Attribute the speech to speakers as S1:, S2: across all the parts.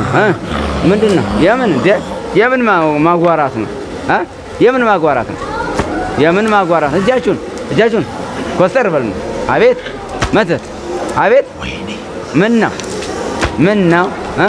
S1: እ? ምንድን ነው? የምን ደ- የምን ማ- ማጓራት ነው? እ? የምን ማጓራት ነው? የምን ማጓራት? እጃችሁን እጃችሁን ኮስተር በል ነው። አቤት መተት፣ አቤት ምን ነው? ምን ነው? እ?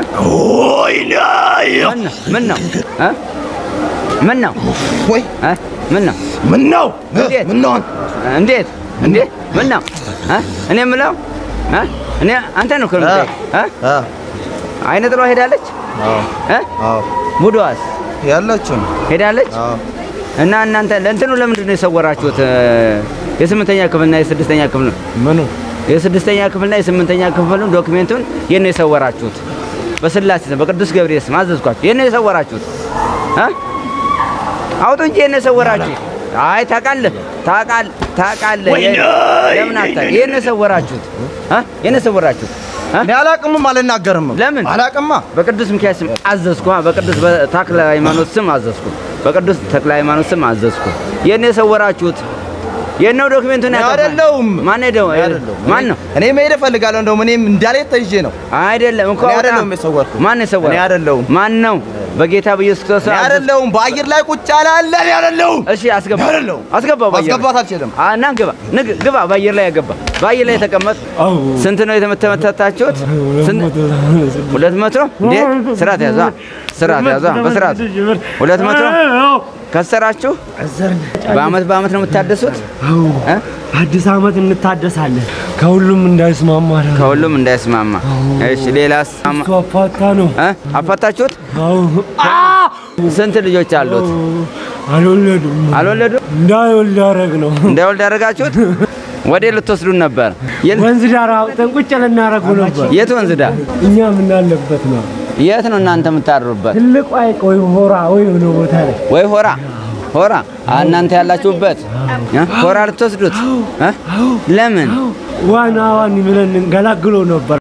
S1: ምን ነው? ምን ነው? እ? ምን ነው?
S2: ወይ
S1: እ? ምን ነው?
S2: ምን ነው
S1: እንዴት?
S2: ምን ነው
S1: እንዴት እንዴ? ምን ነው? እ? እኔ የምለው እ? እኔ አንተ ነው እኮ የምጠይቅ። እ?
S2: አ
S1: አይነ ጥሏ ሄዳለች
S2: አዎ
S1: እ?
S2: አዎ
S1: ቡድዋስ
S2: ያላችሁ ነው
S1: ሄዳለች
S2: አዎ
S1: እና እናንተ ለእንትኑ ለምንድን ነው የሰወራችሁት? እ፣ የስምንተኛ ክፍልና የስድስተኛ ክፍል ነው
S2: ምኑ
S1: የስድስተኛ ክፍልና የስምንተኛ ክፍሉን ዶክሜንቱን የት ነው የሰወራችሁት? በስላሴ ስም በቅዱስ ገብርኤል ስም አዘዝኳችሁ። የት ነው የሰወራችሁት? እ? አውጡ እንጂ የት ነው የሰወራችሁት? አይ ታውቃለህ፣ ታውቃለህ፣ ታውቃለህ። የ- ለምን አታውቅም? የት ነው የሰወራችሁት? እ? የት ነው የሰወራችሁት? እ?
S2: እኔ አላቅምም አልናገርም
S1: ለምን?
S2: አላቅማ
S1: በቅዱስ ሚካኤል ስም አዘዝኩ። በቅዱስ ተክለ ሃይማኖት ስም አዘዝኩ። በቅዱስ ተክለ ሃይማኖት ስም አዘዝኩ። የት ነው የሰወራችሁት? የት ነው ዶክሜንቱን
S2: እኔ
S1: ያጠፋ?
S2: አይደለሁም።
S1: ማን ሄደው?
S2: እኔ አይደለሁም።
S1: ማን ነው?
S2: እኔ መሄድ እፈልጋለሁ እንደውም እኔም እንዳልሄድ ተይዤ ነው
S1: አይደለም እኮ
S2: እኔ
S1: አውጣ።
S2: አይደለሁም የሰወርኩት።
S1: ማን ነው የሰወረው?
S2: እኔ አይደለሁም።
S1: ማን ነው? በጌታ በኢየሱስ ክርስቶስ
S2: እኔ
S1: አዘዝኩ።
S2: አይደለሁም በአየር ላይ ቁጭ ያለ አለ እኔ አይደለሁም
S1: እሺ አስገባ፣
S2: እኔ አይደለሁም።
S1: አስገባው። በአየር ላይ።
S2: ማስገባት አልችልም
S1: አ እና ግባ፣ ንግ- ግባ። በአየር ላይ ያገባ፣ በአየር ላይ የተቀመጥ ስንት ነው የተመተመታችሁት? ስንት? ሁለት መቶ እንዴ? ስርዓት ያዟ፣ ስርዓት ያዟ፣ በስርዓት ሁለት መቶ ከሰራችሁ በአመት በአመት ነው የምታደሱት? እ?
S3: አዲስ አመት እንታደሳለን። ከሁሉም እንዳይስማማ ነው።
S1: ከሁሉም እንዳይስማማ። እሺ ሌላስ? አማ-
S3: አፋታ ነው።
S1: እ? አፋታችሁት?
S3: አዎ
S1: ስንት ልጆች አሉት?
S3: አልወለዱም።
S1: አልወለዱም?
S3: እንዳይወልድ ያደረግ ነው።
S1: እንዳይወልድ ያደረጋችሁት? ወዴ ልትወስዱን ነበር? የት-
S3: ወንዝ ዳር አውጥተን ቁጭ ልናደርጉ ነበር።
S1: የት ወንዝ ዳር?
S3: እኛ የምናለበት ነው።
S1: የት ነው እናንተ የምታድሩበት?
S3: ትልቁ ሐይቅ ወይ ሆራ ወይ የሆነ ቦታ ላይ
S1: ወይ ሆራ ሆራ አ፣ እናንተ ያላችሁበት እ? ሆራ ልትወስዱት እ? ለምን?
S3: ዋና ዋኒ ብለን እንገላግሎ ነበር።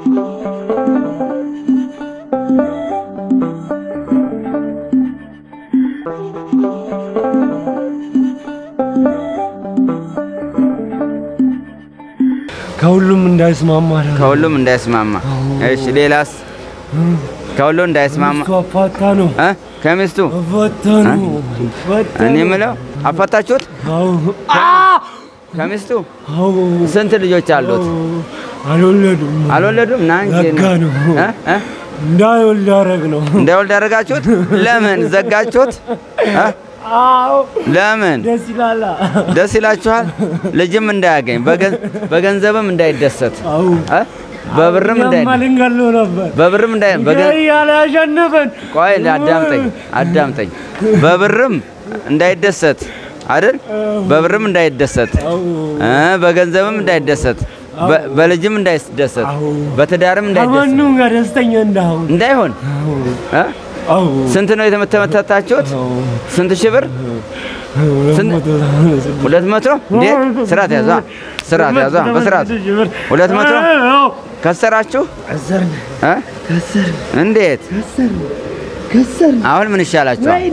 S3: ከሁሉም እንዳይስማማ ነው።
S1: ከሁሉም እንዳይስማማ። እሺ ሌላስ? ከሁሉም እንዳይስማማ
S3: ሚስቱ አፋታ ነው።
S1: እ? ከሚስቱ
S3: አፋታ ነው። አፋታ
S1: እኔ
S3: ነው።
S1: የምለው አፋታችሁት?
S3: አዎ
S1: ከሚስቱ
S3: አዎ
S1: ስንት ልጆች አሉት?
S3: አልወለዱም።
S1: አልወለዱም? ና እንጂ
S3: ዘጋ ነው።
S1: እ? እ?
S3: እንዳይወልድ ያደረግ ነው።
S1: እንዳይወልድ ያደረጋችሁት? ለምን ዘጋችሁት? እ?
S3: አዎ
S1: ለምን
S3: ደስ ይላላ።
S1: ደስ ይላችኋል? ልጅም እንዳያገኝ በገን- በገንዘብም እንዳይደሰት
S3: አዎ
S1: እ? በብርም እንዳይ
S3: እኛማ ልንገለው ነበር
S1: በብርም እንዳይ በገን-
S3: እያለ ያሸነፈን።
S1: ቆይ አዳምጠኝ አዳምጠኝ። በብርም እንዳይደሰት አይደል? በብርም እንዳይደሰት
S3: አዎ
S1: እ በገንዘብም እንዳይደሰት በ- በልጅም እንዳይደሰት
S3: አዎ።
S1: በትዳርም እንዳይደሰት
S3: ከማንም ጋር ደስተኛ እንዳሁን።
S1: እንዳይሆን እ?
S3: አዎ
S1: ስንት ነው የተመተመታችሁት? ስንት ሺህ ብር? ስንት?
S3: መቶ ስድስት
S1: ሁለት መቶ እንዴ? ስርዓት ያዟ፣ ስርዓት ያዟ፣ በስርዓት
S3: ሺህ ብር።
S1: ሁለት መቶ
S3: አዎ።
S1: ከሰራችሁ
S3: ከሰርን
S1: እ?
S3: ከሰርን
S1: እንዴት?
S3: ከሰርን ከሰርን።
S1: አሁን ምን ይሻላችኋል?
S3: ወይኔ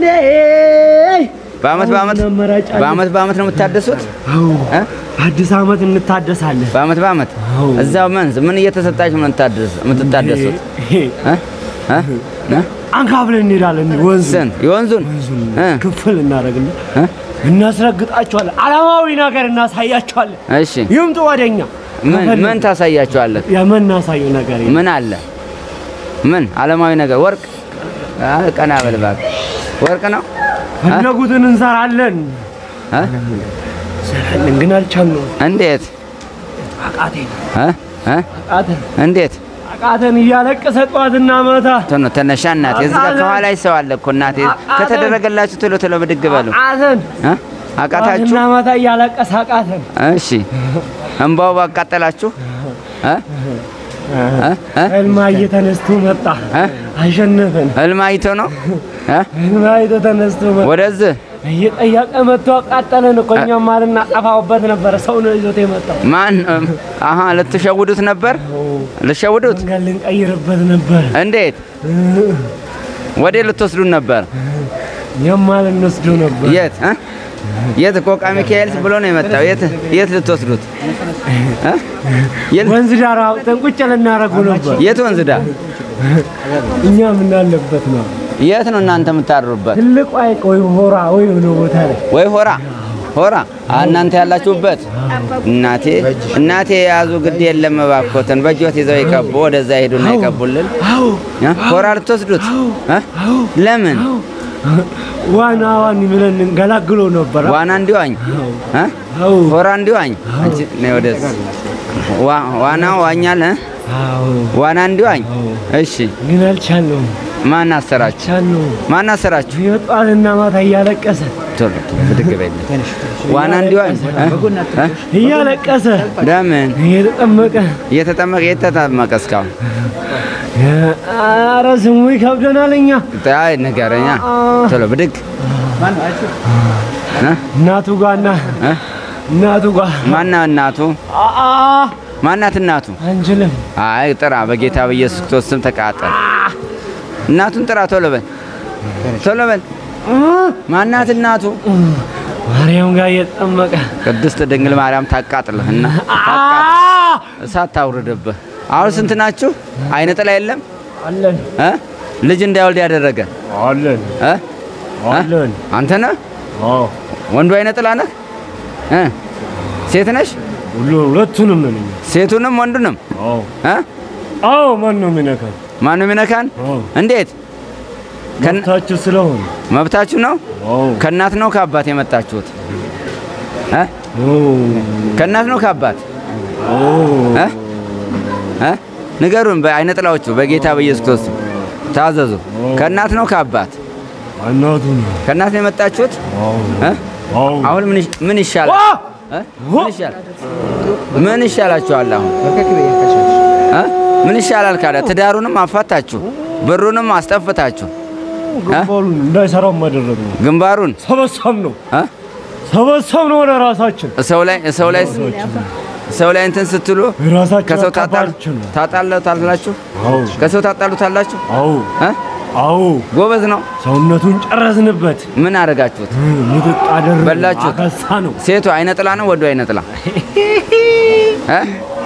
S1: በአመት በአመት
S3: አሁን አማራጭ አለ።
S1: በአመት በአመት ነው የምታደሱት?
S3: አዎ
S1: እ?
S3: አዲስ አመት እንታደሳለን።
S1: በአመት በአመት
S3: አዎ።
S1: እዛው መንዝ ምን እየተሰጣችሁ ነው የምታደስ- የምትታደሱት? እ? እ? እ?
S3: አንካብለን እንሄዳለን። ወንዝ
S1: ስንት የወንዙን እ?
S3: ክፍል እናደርግና
S1: እ?
S3: እናስረግጣቸዋለን። ዓለማዊ ነገር እናሳያቸዋለን።
S1: እሺ
S3: ይምጡ ወደኛ።
S1: ምን ምን ታሳያችኋለህ?
S3: የምናሳየው ነገር የለም።
S1: ምን አለ? ምን ዓለማዊ ነገር ወርቅ? አ፣ ቀና በል እባክህ። ወርቅ ነው
S3: ፈለጉትን እንሰራለን
S1: እ?
S3: እንሰራለን፣ ግን አልቻልነውም።
S1: እንዴት
S3: አቃቴን
S1: እ? እ?
S3: አቃተን
S1: እንዴት
S3: አቃተን እያለቀሰ ጠዋትና ማታ
S1: ቶሎ ተነሻ እናቴ። እዚህ ጋር ከኋላ ሰው አለ እኮ እናቴ። ከተደረገላችሁ ቶሎ ቶሎ ብድግ በሉ
S3: አቃተን
S1: እ? አቃታችሁ?
S3: ጠዋትና ማታ እያለቀሰ አቃተን።
S1: እሺ እንባው ባቃጠላችሁ እ? እ? እ?
S3: ህልማዬ ተነስቶ መጣ
S1: እ?
S3: አሸነፈን።
S1: ህልም አይቶ ነው እ?
S3: ህልማዬ ተነስቶ መጣ
S1: ወደዚህ
S3: እየጠየቀ መጥቶ አቃጠለን እኮ እኛማ ልናጠፋውበት ነበረ። ሰው ነው ይዞት የመጣው።
S1: ማን አሀ ልትሸውዱት ነበር? ልትሸውዱት
S3: መንገድ ልንቀይርበት ነበር።
S1: እንዴት? ወዴት ልትወስዱን ነበር?
S3: እኛማ ልንወስደው ነበር።
S1: የት እ? የት ቆቃ ሚካኤል ብሎ ነው የመጣው። የት የት ልትወስዱት እ? የት-
S3: ወንዝ ዳር አውጥተን ቁጭ ልናደርገው ነበር።
S1: የት ወንዝ ዳር
S3: እኛ ምናለበት ነው
S1: የት ነው እናንተ የምታድሩበት?
S3: ትልቁ ሐይቅ ወይ ሆራ ወይ ሆነ ቦታ ላይ
S1: ወይ ሆራ ሆራ አ- እናንተ ያላችሁበት እናቴ እናቴ የያዙ ግድ የለም እባክዎትን በእጆት ይዘው ይቀቡ ወደዛ ሄዱና ይቀቡልን እ? ሆራ ልትወስዱት እ? ለምን
S3: ዋና ዋኒ ብለን እንገላግሎ ነበር።
S1: ዋና እንዲዋኝ እ?
S3: አዎ
S1: ሆራ እንዲዋኝ አንቺ ነይ ወደዚህ ዋ- ዋና ዋኛል እ?
S3: አዎ
S1: ዋና እንዲዋኝ እሺ
S3: ግን አልቻልነውም
S1: ማን አሰራችሁ
S3: አልቻልነውም።
S1: ማን አሰራችሁ
S3: የጧንና ማታ እያለቀሰ
S1: ቶሎ ብድግ በይልኝ ዋና እንዲዋኝ እ? እ?
S3: እያለቀሰ
S1: ለምን
S3: እየተጠመቀ
S1: እየተጠመቀ የተጠመቀ እስካሁን
S3: ኧረ ስሙ ይከብደናል። እኛ
S1: አይ ንገረኛ ቶሎ ብድግ እ?
S3: እናቱ ጋና
S1: እ?
S3: እናቱ ጋ
S1: ማና እናቱ
S3: አአ
S1: ማናት እናቱ
S3: አንችልም።
S1: አይ ጥራ በጌታ በኢየሱስ ክርስቶስ ስም ተቃጠል እናቱን ጥራ ቶሎ በል ቶሎ በል ማናት እናቱ
S3: ማርያም ጋር እየተጠመቀ
S1: ቅድስት ድንግል ማርያም ታቃጥልህና ታቃጥል እሳት ታውርድብህ አሁን ስንት ናችሁ አይነ ጥላ የለም
S3: አለን
S1: እ? ልጅ እንዳይወልድ ያደረገ
S3: አለን
S1: እ? እ?
S3: አለን
S1: አንተ ነህ
S3: አዎ
S1: ወንዱ አይነ ጥላ ነህ እ? ሴት ነሽ
S3: ሁሉ ሁለቱንም ነን እኛ።
S1: ሴቱንም ወንዱንም
S3: አዎ
S1: እ?
S3: አዎ ማን ነው የሚነካን?
S1: ማነው የሚነካን
S3: አዎ
S1: እንዴት ከን-
S3: መብታችሁ ስለሆነ
S1: መብታችሁ ነው
S3: አዎ
S1: ከእናት ነው ከአባት የመጣችሁት እ?
S3: ኦ
S1: ከእናት ነው ከአባት
S3: ኦ
S1: እ? እ? ንገሩን በአይነ ጥላዎቹ በጌታ በኢየሱስ ክርስቶስ ታዘዙ ከእናት ነው ከአባት
S3: እናቱ ነው።
S1: ከእናት ነው የመጣችሁት
S3: አዎ
S1: እ?
S3: አዎ
S1: አሁን ምን ይሽ- ምን ይሻላል እ? ምን ይሻላል ምን ይሻላችኋል አሁን እ? ምን ይሻላል ካለ ትዳሩንም አፋታችሁ ብሩንም አስጠፍታችሁ
S3: ግንባሩን እንዳይሰራው ማደረግ ነው።
S1: ግንባሩን
S3: ሰበሰብ ነው
S1: እ?
S3: ሰበሰብ ነው ወደ ራሳችን
S1: ሰው ላይ ሰው ላይ ሰው ላይ እንትን ስትሉ
S3: ራሳችን
S1: ከሰው ታጣሉ
S3: አካባቢችን ነው።
S1: ታጣሉታላችሁ
S3: አዎ
S1: ከሰው ታጣሉታላችሁ
S3: አዎ
S1: እ?
S3: አዎ
S1: ጎበዝ ነው
S3: ሰውነቱን ጨረስንበት።
S1: ምን አደረጋችሁት
S3: ምጥጥ አደረግን።
S1: በላችሁት?
S3: አከሳ ነው።
S1: ሴቱ አይነ ጥላ ነው ወንዱ አይነ ጥላ እ?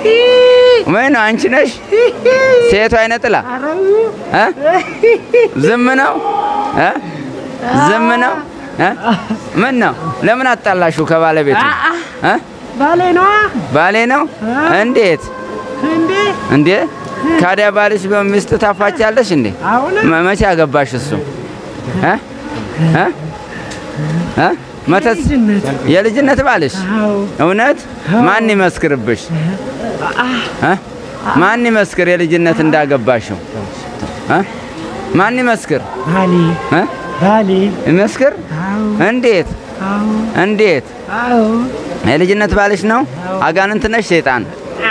S1: ምን አንቺ ነሽ ሴቱ አይነ ጥላ እ? ዝም ነው እ? ዝም ነው እ? ምን ነው ለምን አጣላችሁ ከባለቤቱ እ?
S3: ባሌ ነዋ
S1: ባሌ ነው እንዴት
S3: እንዴ
S1: እንዴ ካዲያ ባልሽ በሚስት ታፋቻለሽ እንዴ
S3: አሁንም
S1: መ- መቼ አገባሽ እሱ እ? እ? እ? መተት የልጅነት ባልሽ
S3: አዎ
S1: እውነት ማን ይመስክርብሽ እ? ማን ይመስክር የልጅነት እንዳገባሽው እ? ማን ይመስክር
S3: ባሌ
S1: እ?
S3: ባሌ
S1: ይመስክር
S3: አዎ
S1: እንዴት
S3: አዎ
S1: እንዴት
S3: አዎ
S1: የልጅነት ባልሽ ነው አጋንንት ነሽ ሴጣን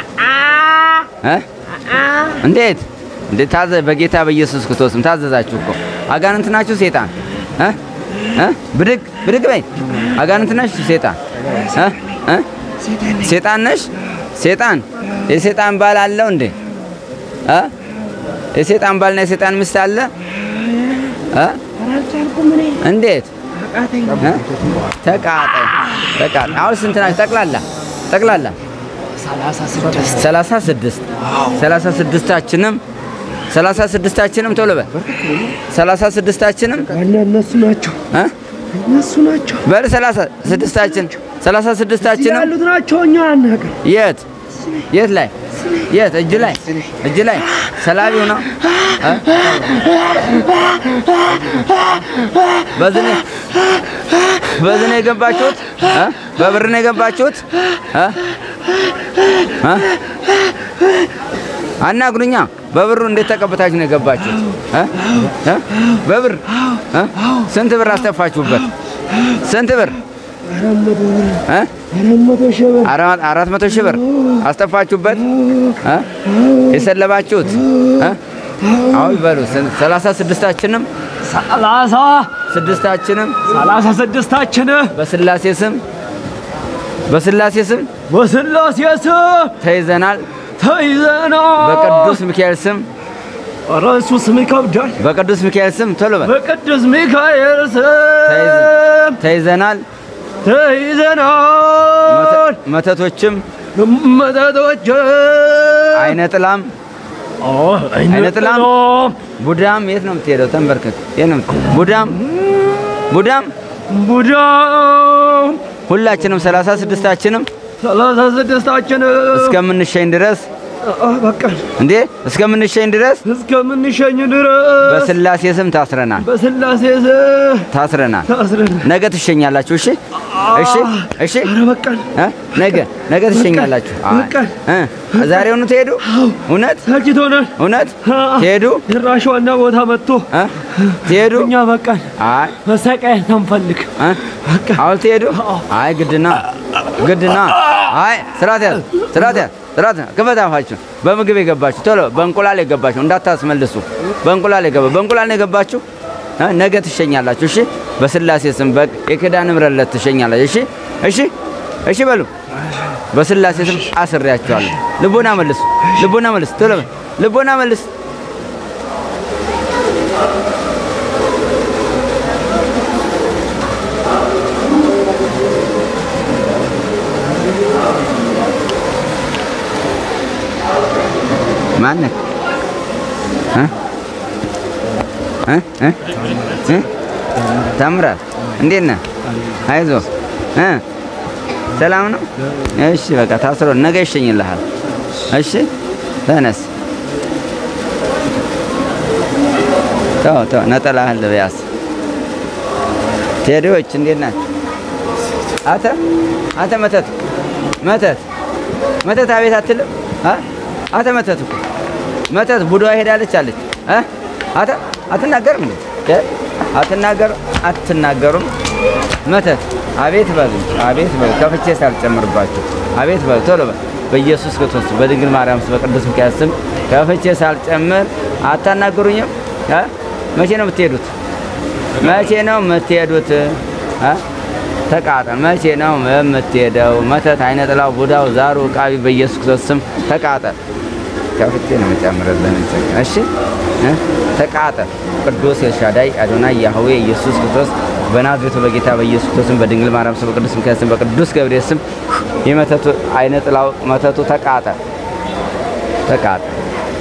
S1: እ? እንዴት እንዴት ታዘ በጌታ በኢየሱስ ክርስቶስም ታዘዛችሁ እኮ አጋንንት ናችሁ ሴጣን እ? እ? ብድግ ብድግ በይ አጋንንት ነሽ ሴጣን እ? እ? ሴጣን ነሽ ሴጣን የሴጣን ባል አለው እንዴ እ? የሴጣን ባልና የሴጣን ሚስት አለ እ? እንዴት እ? ተቃጠል ተቃጠል አሁን ስንት ናችሁ ጠቅላላ ጠቅላላ ሰላሳ ስድስት ሰላሳ ስድስታችንም ሰላሳ ስድስታችንም ቶሎ በል ሰላሳ ስድስታችንም
S3: ዋና እነሱ ናቸው
S1: እ?
S3: እነሱ ናቸው
S1: በል ሰላሳ ስድስታችን ሰላሳ ስድስታችንም
S3: ያሉት ናቸው እኛ አናውቅም
S1: የት የት ላይ የት እጅ ላይ እጅ ላይ ሰላቢው ነው እ? በዚህ ነው በዚህ ነው የገባችሁት እ? በብር ነው የገባችሁት እ? እ? አናግሩኛ በብሩ እንዴት ተቀብታችሁ ነው የገባችሁት እ? እ? በብር እ? ስንት ብር አስተፋችሁበት ስንት ብር እ?
S3: አራት መቶ ሺህ ብር
S1: አራት አራት መቶ ሺህ ብር አስጠፋችሁበት እ? የሰለባችሁት እ? አሁን በሉ ስንት- ሰላሳ ስድስታችንም
S3: ሰላሳ
S1: ስድስታችንም
S3: ሰላሳ ስድስታችን
S1: በስላሴ ስም በስላሴ ስም
S3: በስላሴ ስም
S1: ተይዘናል።
S3: ተይዘናል።
S1: በቅዱስ ሚካኤል ስም
S3: ኧረ እሱ ስም ይከብዳል።
S1: በቅዱስ ሚካኤል ስም ቶሎ በል
S3: በቅዱስ ሚካኤል ስም
S1: ተይዘናል።
S3: ተይዘናል።
S1: መተ- መተቶችም
S3: መተቶች
S1: አይነ ጥላም አይነ ጥላም ቡዳም የት ነው የምትሄደው? ተንበርከክ። የት ነው የምትሄደው? ቡዳም ቡዳም
S3: ቡዳ
S1: ሁላችንም ሰላሳ ስድስታችንም
S3: ሰላሳ ስድስታችን
S1: እስከምንሸኝ ድረስ
S3: በቃ
S1: እንዴ እስከምንሸኝ ድረስ
S3: እስከምንሸኝ ድረስ
S1: በስላሴ ስም ታስረናል
S3: በስላሴ ስም
S1: ታስረናል።
S3: ታስረን
S1: ነገ ትሸኛላችሁ። እሺ እሺ እሺ
S3: ኧረ በቃን
S1: እ? ነገ ነገ ትሸኛላችሁ። አይ፣
S3: በቃ።
S1: እ? ዛሬውኑ ትሄዱ? እውነት
S3: ሰልችቶናል።
S1: እውነት
S3: አዎ።
S1: ትሄዱ?
S3: ጭራሽ ዋና ቦታ መጥቶ
S1: እ? ትሄዱ?
S3: እኛ በቃን
S1: አይ
S3: መሰቃየት አንፈልግ።
S1: እ? አሁን ትሄዱ? አይ ግድና ግድና። አይ ስርዓት ያዝ ስርዓት ያዝ ስርዓት ያዝ። ክፈት አፋችሁ። በምግብ የገባችሁ ቶሎ በእንቁላል የገባችሁ እንዳታስመልሱ። በእንቁላል የገባ በእንቁላል ነው የገባችሁ እ? ነገ ትሸኛላችሁ። እሺ በስላሴ ስም በ- የኪዳነ ምሕረት ዕለት ትሸኛላችሁ። እሺ እሺ እሺ በሉ በስላሴ ስም አስሬያችኋለሁ። ልቦና መልሱ፣ ልቦና መልስ፣ ቶሎ በል ልቦና መልስ። ማነህ? እ? እ? እ? እ? ታምራት እንዴት ነህ? አይዞህ እ? ሰላም ነው? እሺ በቃ ታስሮ ነገ ይሸኝልሃል። እሺ ተነስ። ተው ተው ነጠላህን ልበያስ። ቴዲዎች እንዴት ናቸው? አተ አተ መተት መተት መተት አቤት አትልም? አ? አተ መተት እኮ መተት ቡዷ ሄዳለች አለች። አ? አተ አትናገርም እንዴ? እ? አትናገር አትናገሩም? መተት አቤት በሉ አቤት በሉ ከፍቼ ሳልጨምርባችሁ አቤት በሉ ቶሎ በል በኢየሱስ ክርስቶስ በድንግል ማርያም ስም በቅዱስ ሚካኤል ስም ከፍቼ ሳልጨምር አታናግሩኝም? አ? መቼ ነው የምትሄዱት? መቼ ነው የምትሄዱት? አ? ተቃጠል። መቼ ነው የምትሄደው? መተት፣ አይነ ጥላው፣ ቡዳው፣ ዛሩ፣ ቃቢ በኢየሱስ ክርስቶስ ስም ተቃጠል። ከፍቼ ነው የምጨምርልህ። እሺ እ? ተቃጠል። ቅዱስ ኤልሻዳይ አዶናይ ያህዌ ኢየሱስ ክርስቶስ በናዝሬቱ በጌታ በኢየሱስ ክርስቶስም በድንግል ማርያም ስም በቅዱስ ሚካኤል ስም በቅዱስ ገብርኤል ስም የመተቱ አይነ ጥላው መተቱ ተቃጠል፣ ተቃጠል፣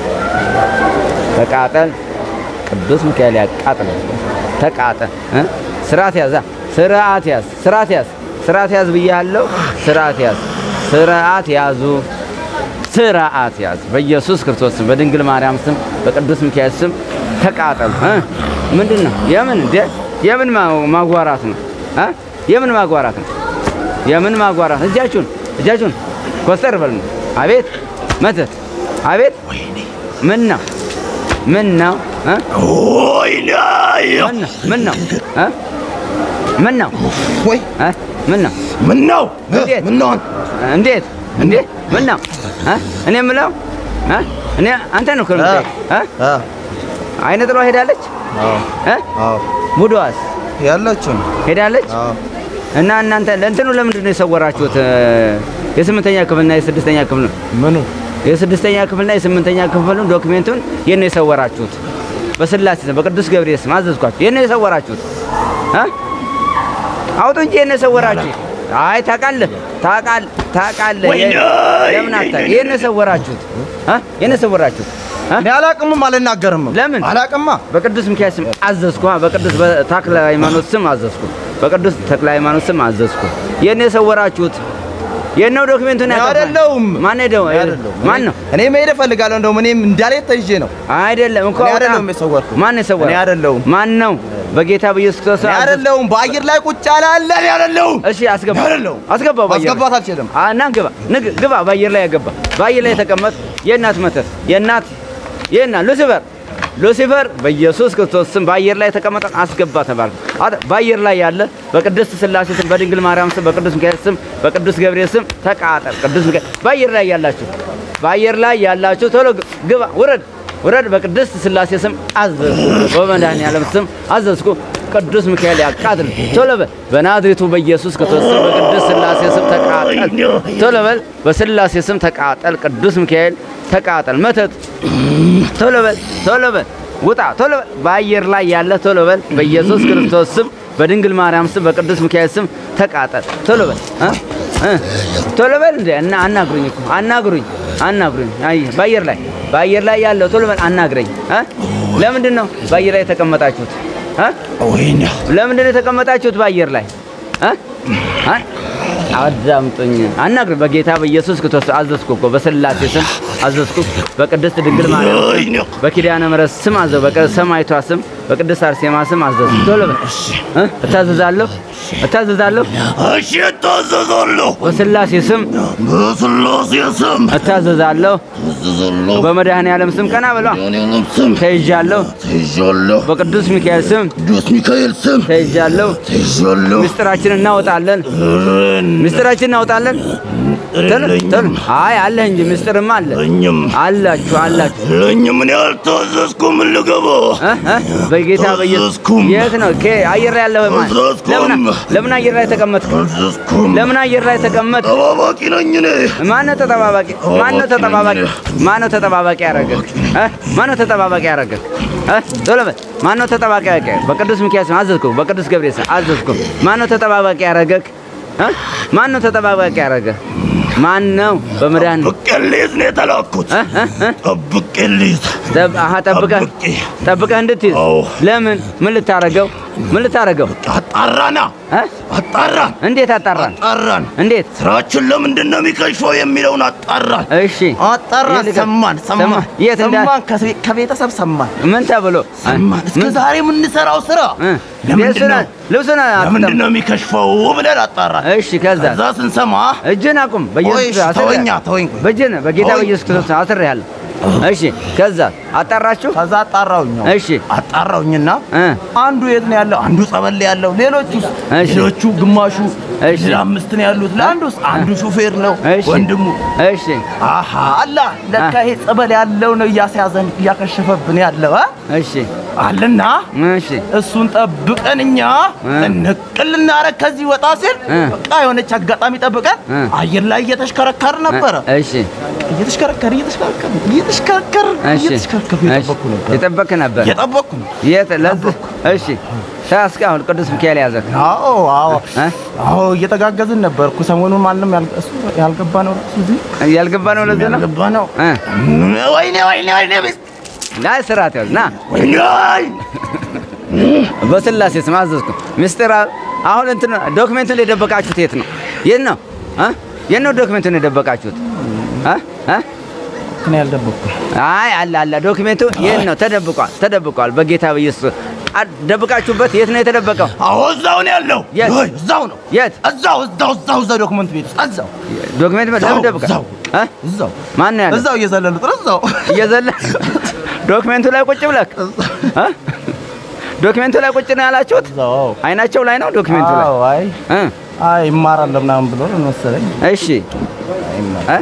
S1: ተቃጠል። ቅዱስ ሚካኤል ያቃጥል። ተቃጠል። እ? ስርዓት ያዛ ስርዓት ያዝ፣ ስርዓት ያዝ፣ ስርዓት ያዝ ብያለሁ። ስርዓት ያዝ፣ ስርዓት ያዙ፣ ስርዓት ያዝ። በኢየሱስ ክርስቶስ ስም በድንግል ማርያም ስም በቅዱስ ሚካኤል ስም ተቃጠሉ። እ? ምንድን ነው? የምን እንደ የምን ማ- ማጓራት ነው? እ? የምን ማጓራት ነው? የምን ማጓራት? እጃችሁን እጃችሁን ኮስተር በል ነው። አቤት መተት፣ አቤት ምን ነው? ምን ነው? እ? ምን ነው? ምን ነው? እ? ምን ነው?
S2: ወይ
S1: እ? ምን ነው?
S2: ምን ነው
S1: እንዴት?
S2: ምን ነው
S1: እንዴት እንዴ? ምን ነው? እ? እኔ የምለው እ? እኔ አንተ ነው እኮ የምጠይቅ። እ?
S2: አ
S1: አይነ ጥሏ ሄዳለች
S2: አዎ
S1: እ?
S2: አዎ
S1: ቡድዋስ
S2: ያለችው ነው
S1: ሄዳለች
S2: አዎ
S1: እና እናንተ ለእንትኑ ለምንድን ነው የሰወራችሁት? እ? የስምንተኛ ክፍልና የስድስተኛ ክፍል ነው
S2: ምኑ
S1: የስድስተኛ ክፍልና የስምንተኛ ክፍሉን ዶክሜንቱን የት ነው የሰወራችሁት? በስላሴ ስም በቅዱስ ገብርኤል ስም አዘዝኳችሁ። የት ነው የሰወራችሁት? እ? አውጡ እንጂ የት ነው የሰወራችሁት? አይ ታውቃለህ፣ ታውቃለህ፣ ታውቃለህ። የ- ለምን አታውቅም? የት ነው የሰወራችሁት? እ? የት ነው የሰወራችሁት? እ?
S2: እኔ አላቅምም አልናገርም
S1: ለምን?
S2: አላቅማ
S1: በቅዱስ ሚካኤል ስም አዘዝኩ። በቅዱስ ተክለ ሃይማኖት ስም አዘዝኩ። በቅዱስ ተክለ ሃይማኖት ስም አዘዝኩ። የት ነው የሰወራችሁት? የት ነው ዶክሜንቱን
S2: እኔ
S1: ያጠፋ?
S2: አይደለሁም።
S1: ማን ሄደው?
S2: እኔ አይደለሁም።
S1: ማን ነው?
S2: እኔ መሄድ እፈልጋለሁ እንደውም እኔም እንዳልሄድ ተይዤ ነው
S1: አይደለም እኮ
S2: እኔ
S1: አውጣ።
S2: አይደለሁም የሰወርኩት።
S1: ማን ነው የሰወረው?
S2: እኔ አይደለሁም።
S1: ማን ነው? በጌታ በኢየሱስ ክርስቶስ
S2: እኔ
S1: አዘዝ-
S2: አይደለሁም በአየር ላይ ቁጭ ያለ አለ እኔ አይደለሁም
S1: እሺ አስገባ፣
S2: እኔ አይደለሁም።
S1: አስገባው። በአየር ላይ።
S2: ማስገባት አልችልም
S1: አ እና ግባ፣ ንግ ግባ። በአየር ላይ ያገባ፣ በአየር ላይ የተቀመጥ የእናት መተት የእናት የእናት ሉሲፈር ሉሲፈር በኢየሱስ ክርስቶስ ስም በአየር ላይ የተቀመጠ አስገባ ተባልኩ። አተ- በአየር ላይ ያለ በቅድስት ስላሴ ስም በድንግል ማርያም ስም በቅዱስ ሚካኤል ስም በቅዱስ ገብርኤል ስም ተቃጠል። ቅዱስ ሚካኤል በአየር ላይ ያላችሁ በአየር ላይ ያላችሁ ቶሎ ግ- ግባ፣ ውረድ፣ ውረድ። በቅድስት ስላሴ ስም አዘዝኩ፣ በመድኃኒዓለም ስም አዘዝኩ። ቅዱስ ሚካኤል ያቃጥል። ቶሎ በል በናዝሬቱ በኢየሱስ ክርስቶስ ስም በቅዱስ ስላሴ ስም ተቃጠል። ቶሎ በል በስላሴ ስም ተቃጠል። ቅዱስ ሚካኤል ተቃጠል። መተት ቶሎ በል ቶሎ በል ውጣ ቶሎ በል በአየር ላይ ያለ ቶሎ በል በኢየሱስ ክርስቶስ ስም በድንግል ማርያም ስም በቅዱስ ሚካኤል ስም ተቃጠል። ቶሎ በል እ? እ? ቶሎ በል እንደ እና አናግሩኝ እኮ አናግሩኝ አናግሩኝ። አይ በአየር ላይ በአየር ላይ ያለው ቶሎ በል አናግረኝ። እ? ለምንድን ነው በአየር ላይ የተቀመጣችሁት? እ?
S2: ወይኔ
S1: ለምንድን ነው የተቀመጣችሁት በአየር ላይ እ? እ? አዳምጡኝ። አናግር በጌታ በኢየሱስ ክርስቶስ አዘዝኩ እኮ በስላሴ ስም አዘዝኩ። በቅድስት ድንግል ማርያም ስም በኪዳነ ምሕረት ስም አዘው በሰማይቷ ስም በቅድስት አርሴማ ስም አዘዝኩ። ቶሎ በል እ? እታዘዛለሁ እታዘዛለሁ
S4: እሺ እታዘዛለሁ።
S1: በስላሴ ስም
S4: በስላሴ ስም
S1: እታዘዛለሁ።
S4: እታዘዛለሁ።
S1: በመድኃኔ ዓለም ስም ቀና ብሏ
S4: በመድኃኔዓለም ስም
S1: ተይዣለሁ።
S4: ተይዣለሁ።
S1: በቅዱስ ሚካኤል ስም
S4: ቅዱስ ሚካኤል ስም
S1: ተይዣለሁ።
S4: ተይዣለሁ።
S1: ምስጢራችን እናወጣለን። ምስጢራችን እናወጣለን። ቶሎ ቶሎ። አይ አለህ እንጂ ምስጢርማ አለ
S4: ለኝም
S1: አላችሁ አላችሁ
S4: ለኝም ምን ያልታዘዝኩም ልገባ
S1: እ? እ? በጌታ በኢየሱስ
S4: አልታዘዝኩም።
S1: የት ነው ኬ አየር ላይ ያለህ ማን?
S4: አልታዘዝኩም።
S1: ለምን ለምን አየር ላይ ተቀመጥክ?
S4: አልታዘዝኩም።
S1: ለምን አየር ላይ ተቀመጥ?
S4: ጠባባቂ ነኝ እኔ።
S1: ማነው ተጠባባቂ? ማነው ተጠባባቂ? ማነው ተጠባባቂ ያደረገህ? እ? ማነው ተጠባባቂ ያደረገህ? እ? ቶሎ በል። ማነው ተጠባባቂ ያደረገህ? በቅዱስ ሚካኤል ስም አዘዝኩ። በቅዱስ ገብርኤል ስም አዘዝኩ። ማነው ተጠባባቂ ያደረገህ? እ? ማነው ተጠባባቂ ያደረገህ? ማን ነው? በመድኃኒት
S4: ጠብቄ ልይዝ ነው የተላኩት።
S1: እ? እ? እ?
S4: ጠብቄ ልይዝ።
S1: ጠብ- አሀ ጠብቀህ
S4: ጠብቄ
S1: ጠብቀህ እንድትይዝ
S4: አዎ።
S1: ለምን? ምን ልታረገው? ምን ልታረገው?
S4: አጣራና
S1: እ?
S4: አጣራን
S1: እንዴት አጣራን?
S4: አጣራን
S1: እንዴት?
S4: ስራችን ለምንድን ነው የሚከሽፈው የሚለውን አጣራን።
S1: እሺ
S2: አጣራ
S1: የት-
S2: ሰማን
S1: ሰማ-
S2: ሰማን
S1: የት እንዳ-
S2: ሰማን ከቤ- ከቤተሰብ ሰማን
S1: ምን ተብሎ
S2: ሰማን እስከ
S1: ምን-
S2: ዛሬ የምንሰራው ስራ
S1: እ?
S2: ለምንድን
S1: ልብሱን-
S2: ነው
S1: ልብሱን
S4: ለምንድን
S1: አትጠም-
S4: ነው የሚከሽፈው ብለን አጣራን።
S1: እሺ ከዛ
S4: ከዛ ስንሰማ
S1: እጅን አቁም።
S2: ቆይ
S1: በኢየሱስ
S2: እሺ፣
S1: አስሬ-
S2: ተወኛ ተወኝ ቆይ።
S1: በእጅን በጌታ
S2: ቆይ።
S1: በኢየሱስ ክርስቶስ አስሬሃለሁ። እሺ ከዛ አጣራችሁ?
S2: ከዛ አጣራውኝ ነው
S1: እሺ
S2: አጣራውኝና
S1: እ
S2: አንዱ የት ነው ያለው? አንዱ ጸበል ላይ ያለው። ሌሎቹ
S1: እሺ።
S2: ሌሎቹ ግማሹ
S1: እሺ።
S2: ለአምስት ነው ያሉት። ለአንዱስ አንዱ ሹፌር ነው
S1: እሺ
S2: ወንድሙ።
S1: እሺ
S2: አሃ አላ ለካ ይሄ ጸበል ያለው ነው እያስያዘን እያከሸፈብን ያለው አ?
S1: እሺ
S2: አለና
S1: እሺ
S2: እሱን ጠብቀን እኛ
S1: እ።
S2: እንቅል እናረግ ከዚህ ወጣ ሲል
S1: እ።
S2: በቃ የሆነች አጋጣሚ ጠብቀን
S1: እ።
S2: አየር ላይ እየተሽከረከር ነበረ።
S1: እሺ
S2: እየተሽከረከር እየተሽከረከር እየተሽከረከር
S1: እሺ
S2: እየተሽከረከር እየጠበኩ ነበር
S1: የጠበቅህ ነበር።
S2: እየጠበኩ ነው።
S1: የት ለዚህ እሺ ታስካ አሁን ቅዱስ ሚካኤል ያዘህ
S2: አዎ አዎ
S1: እ?
S2: አዎ እየተጋገዝን ነበር እኮ ሰሞኑን ማንም ያል- እሱ ያልገባ ነው እሱ እዚህ
S1: ያልገባ ነው ለዚህ ነው
S2: ያልገባ ነው።
S1: እ?
S4: ወይኔ ወይኔ ወይኔ ቤት
S1: ና ስርዓት ያዝ ና
S4: ወይኔ
S1: በስላሴ ስም አዘዝኩ። ምስጢር አሁን እንትን ዶክሜንቱን የደበቃችሁት የት ነው? የት ነው? እ? የት ነው ዶክሜንቱን የደበቃችሁት? እ? እ?
S2: እኔ ያልደበኩ
S1: አይ አለ አለ ዶክሜንቱ የት ነው? ተደብቋል፣ ተደብቋል። በጌታ በኢየሱስ አ- ደብቃችሁበት የት ነው የተደበቀው?
S4: አዎ እዛው ነው ያለው።
S1: የት?
S2: ወይ እዛው ነው
S1: የት
S2: እዛው እዛው እዛው እዛው ዶክመንት ቤት ውስጥ እዛው
S1: ዶክሜንት ለምን
S2: እዛው፣
S1: ደብቃ?
S2: እዛው።
S1: እ?
S2: እዛው
S1: ማን ነው ያለው?
S2: እዛው እየዘለሉ ጥሩ እዛው
S1: እየዘለ ዶክሜንቱ ላይ ቁጭ ብለህ እ? ዶክሜንቱ ላይ ቁጭ ነው ያላችሁት?
S2: እዛው አዎ
S1: አይናቸው ላይ ነው ዶክሜንቱ ላይ
S2: አዎ አይ
S1: እ?
S2: አይ ይማራል ምናምን ብሎ ነው መሰለኝ
S1: እሺ እ?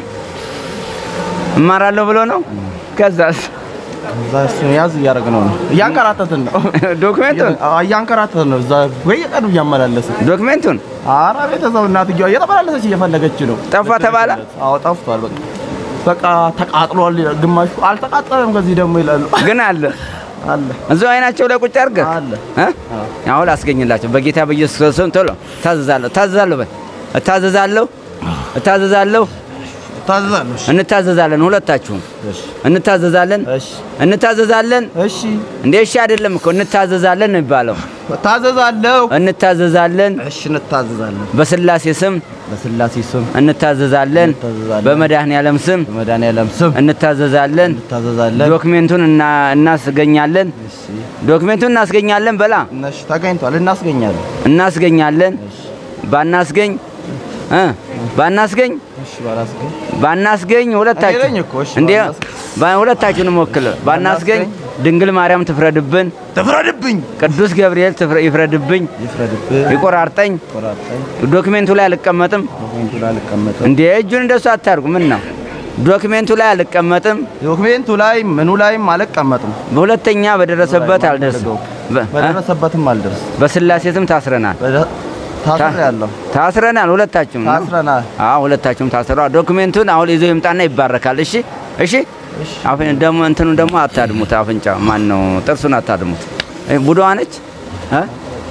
S1: እማራለሁ ብሎ ነው። ከዛስ
S2: እዛ እሱን ያዝ እያደረግነው ነው እያንከራተትን ነው
S1: ዶክሜንቱን
S2: አዎ፣ እያንከራተትን ነው እዛ በየቀኑ እያመላለስን
S1: ዶክሜንቱን
S2: ኧረ ቤተሰብ እናትየዋ እየተመላለሰች እየፈለገች ነው
S1: ጠፋ ተባለ?
S2: አዎ ጠፍቷል በቃ በቃ ተቃጥሏል ይላል ግማሹ አልተቃጠለም ከዚህ ደግሞ ይላሉ
S1: ግን አለ
S2: አለ
S1: እዛው አይናቸው ላይ ቁጭ አድርገህ
S2: አለ
S1: እ? አሁን አስገኝላቸው በጌታ በኢየሱስ ክርስቶስ ቶሎ ታዘዛለሁ ታዘዛለሁ በል እታዘዛለሁ እታዘዛለሁ
S2: ታዘዛለሁ እሺ
S1: እንታዘዛለን ሁለታችሁም
S2: እሺ
S1: እንታዘዛለን
S2: እሺ
S1: እንታዘዛለን
S2: እሺ
S1: እንዴ እሺ አይደለም እኮ እንታዘዛለን ነው የሚባለው
S2: ታዘዛለሁ
S1: እንታዘዛለን
S2: እሺ እንታዘዛለን
S1: በስላሴ ስም
S2: በስላሴ ስም
S1: እንታዘዛለን
S2: እንታዘዛለን።
S1: በመድኃኔ ዓለም ስም
S2: በመድኃኒዓለም ስም
S1: እንታዘዛለን
S2: እንታዘዛለን
S1: ዶክሜንቱን እና እናስገኛለን
S2: እሺ
S1: ዶክሜንቱን እናስገኛለን በላ
S2: እነሽ ተገኝቷል እናስገኛለን
S1: እናስገኛለን ባናስገኝ እ ባናስገኝ
S2: እሺ ባላስገኝ
S1: ባናስገኝ ሁለታችሁ
S2: እኔ ነኝ እኮ፣ እሺ፣
S1: እንዴ
S2: ባናስገኝ።
S1: ባ- ሁለታችሁንም ወክል ባናስገኝ
S2: ባናስገኝ።
S1: ድንግል ማርያም ትፍረድብን፣
S4: ትፍረድብኝ።
S1: ቅዱስ ገብርኤል ትፍረ- ይፍረድብኝ፣
S2: ይፍረድብህ
S1: ይቆራርጠኝ።
S2: ቆራርጠኝ
S1: ዶክሜንቱ ላይ አልቀመጥም።
S2: ዶክሜንቱ ላይ አልቀመጥም
S1: እንዴ እጁን እንደሱ አታርጉ። ምን ነው ዶክሜንቱ ላይ አልቀመጥም።
S2: ዶክሜንቱ ላይ ምኑ ላይም አልቀመጥም
S1: በሁለተኛ በደረሰበት አልደርስም። በ- እ?
S2: በደረሰበትም አልደርስ
S1: በስላሴ ስም ታስረናል።
S2: ታስር ያለው
S1: ታስረናል ሁለታችሁም ነው።
S2: ታስረናል
S1: አዎ ሁለታችሁም ታስረዋል። ዶክሜንቱን አሁን ይዞ ይምጣና ይባረካል። እሺ እሺ። አፍን ደግሞ እንትኑ ደግሞ አታድሙት። አፍንጫ ማን ነው? ጥርሱን አታድሙት። እ ቡዳዋ ነች እ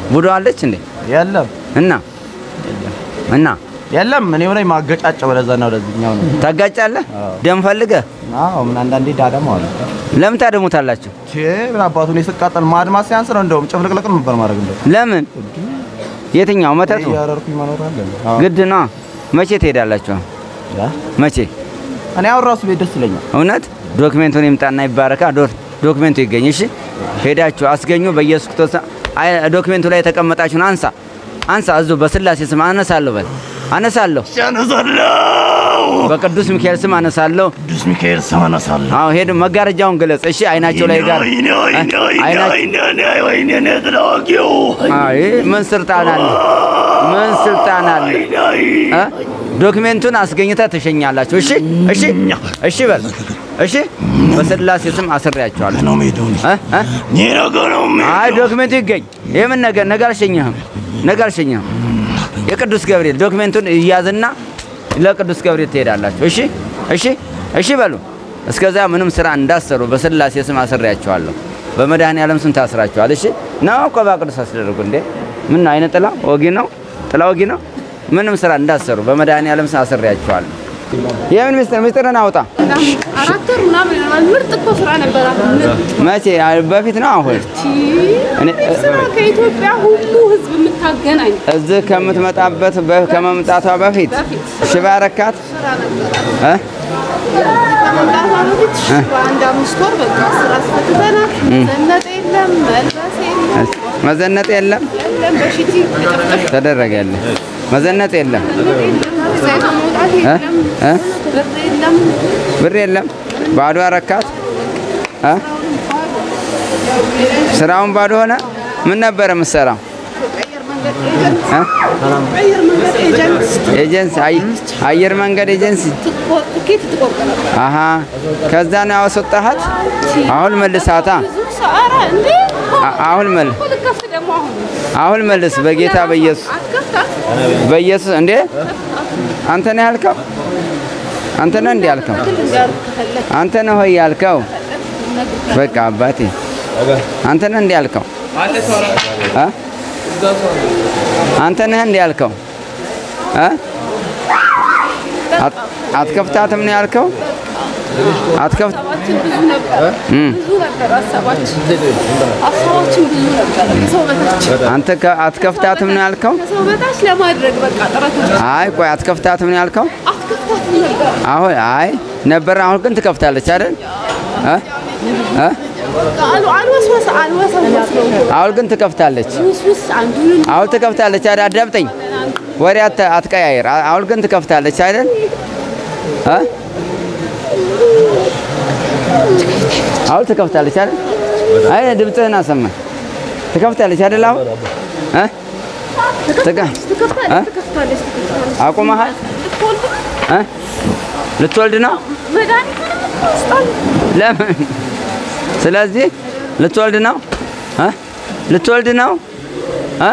S1: ቡዶ አለች እንዴ?
S2: የለም
S1: እና እና
S2: የለም እኔው ላይ ማገጫጫ ወደዛና ወደዚህኛው ነው።
S1: ታጋጫለህ? ደም ፈልገህ
S2: አዎ ምን አንዳንዴ ዳደም አለ።
S1: ለምን ታደሙታላችሁ?
S2: ቼ ምን አባቱ ነው ስቃጠል ማድማስ ሲያንስ ነው እንደውም ጭፍልቅልቅ ነበር ማድረግ እንደው
S1: ለምን? የትኛው መተቱ?
S2: እያረርኩኝ መኖር አለ። አዎ
S1: ግድ ነው። መቼ ትሄዳላችሁ?
S2: ያ
S1: መቼ?
S2: እኔ አሁን ራሱ ቤት ደስ ይለኛል።
S1: እውነት ዶክሜንቱን ይምጣና ይባረካ። ዶር ዶክሜንቱ ይገኝ። እሺ ሄዳችሁ አስገኙ። በኢየሱስ ክርስቶስ አይ ዶክሜንቱ ላይ የተቀመጣችሁን አንሳ አንሳ። እዙ በስላሴ ስም አነሳለሁ በል አነሳለሁ።
S4: አነሳለሁ።
S1: በቅዱስ ሚካኤል ስም አነሳለሁ።
S4: ቅዱስ ሚካኤል ስም አነሳለሁ።
S1: አዎ ሄዱ። መጋረጃውን ግለጽ። እሺ አይናቸው ላይ ጋር
S4: ወይኔ ወይኔ ወይኔ
S1: አይናቸው
S4: ወይኔ ወይኔ ወይኔ እኔ ተላዋቂው
S1: አይ ምን ስልጣን አለ? ምን ስልጣን አለ? እ? ዶክሜንቱን አስገኝተህ ትሸኛላችሁ። እሺ እሺ እሺ በል እሺ። በስላሴ ስም አስሬያቸዋለሁ።
S4: ነው ሜዳው
S1: እ? እ?
S4: ይህ ነገር ነው
S1: አይ
S4: ሜዳው
S1: ዶክሜንቱ ይገኝ። የምን ነገር ነገ አልሸኘህም፣ ነገ አልሸኘህም። የቅዱስ ገብርኤል ዶክሜንቱን እያዝና ለቅዱስ ገብርኤል ትሄዳላችሁ። እሺ እሺ እሺ በሉ። እስከዛ ምንም ስራ እንዳሰሩ በስላሴ ስም አስሬያቸዋለሁ። በመድኃኔ ዓለም ስም ታስራቸዋል። እሺ ነው እኮ በቅዱስ አስደረጉ እንዴ። ምን ነው አይነ ጥላ ወጊ ነው ጥላ ወጊ ነው። ምንም ስራ እንዳሰሩ በመድኃኔ ዓለም ስም አስሬያቸዋለሁ። የምን ምስጢር ምስጢርን አውጣ።
S5: አራት ወር ምናምን ይሆናል። ምርጥ እኮ ስራ ነበራት። ምርጥ
S1: መቼ በፊት ነው አሁን እኔ
S5: ስራ ከኢትዮጵያ ሁሉ ህዝብ የምታገናኝ
S1: እዚህ ከምትመጣበት በ- ከመምጣቷ በፊት ሽባ ረካት
S5: ስራ ነበራት።
S1: እ?
S5: ከመምጣቷ በፊት በአንድ አምስት ወር በቃ ስራ አስፈትተናት መዘነጥ የለም መልበስ የለም
S1: መዘነጥ የለም
S5: የለም በሽቲ ቅጥፍጥፍ
S1: ተደረገልህ። መዘነጥ የለም
S5: ዘይቶ መውጣት
S1: እ?
S5: የለም
S1: እ?
S5: ብር የለም
S1: ብር የለም ባዶ ረካት እ? ስራውን ባዶ ሆነ። ምን ነበረ የምትሰራው?
S5: አየር መንገድ ኤጀንት
S1: እ?
S5: አየር መንገድ ኤጀንት
S1: ኤጀንሲ አይ- አየር መንገድ ኤጀንሲ
S5: ትቆ- ትኬት ትቆርጥ ነበር።
S1: አሀ ከዛ ነው ያስወጣሃት። አሁን መልሳታ
S5: ብዙ ሰው ኧረ እንዴ
S1: አ- አሁን መል
S5: እኮ ልከፍት ደግሞ አሁን
S1: አሁን መልስ በጌታ በኢየሱስ
S5: አትከፍታት
S1: በኢየሱስ እንዴ አንተ ነህ ያልከው? አንተ ነህ እንዴ ያልከው?
S5: ግል እንዲያርግ ከፈለግ
S1: አንተ ነህ ሆይ ያልከው? በቃ አባቴ አንተ ነህ እንዴ ያልከው? እ? አንተ ነህ እንዴ ያልከው? እ? አት- አትከፍታትም ነው ያልከው? አትከፍት
S5: ሀሳባችን ብዙ ነበር።
S1: እም።
S5: ብዙ ነበር ሀሳባችን ሀሳባችን ብዙ ነበር። ከሰው በታች
S1: አንተ ከ- አትከፍታትም ነው ያልከው?
S5: ከሰው በታች ለማድረግ በቃ ጥረቶች
S1: አይ ቆይ አትከፍታትም ነው ያልከው?
S5: አትከፍታትም ነበር።
S1: አሁን አይ ነበር አሁን ግን ትከፍታለች አይደል? እ? እ?
S5: በቃ አሉ አልወስወስ አልወሰወስ ነው
S1: አሁን ግን ትከፍታለች።
S5: ውስውስ አንዱን
S1: አሁን ትከፍታለች አይደል? አዳምጠኝ፣ ወሬ አት- አትቀያየር። አ- አሁን ግን ትከፍታለች አይደል? እ? አሁን ትከፍታለች አይደል? አይ ድምፅህን አሰማኝ። ትከፍታለች አይደል? አሁን እ? ትከ- እ?
S5: ትከፍታለች ትከፍታለች ትከፍታለች።
S1: አቁመሃል?
S5: ልትወልድ
S1: እ? ልትወልድ ነው?
S5: መድኃኒቱንም ትወስዳለች።
S1: ለምን? ስለዚህ ልትወልድ ነው እ? ልትወልድ ነው እ?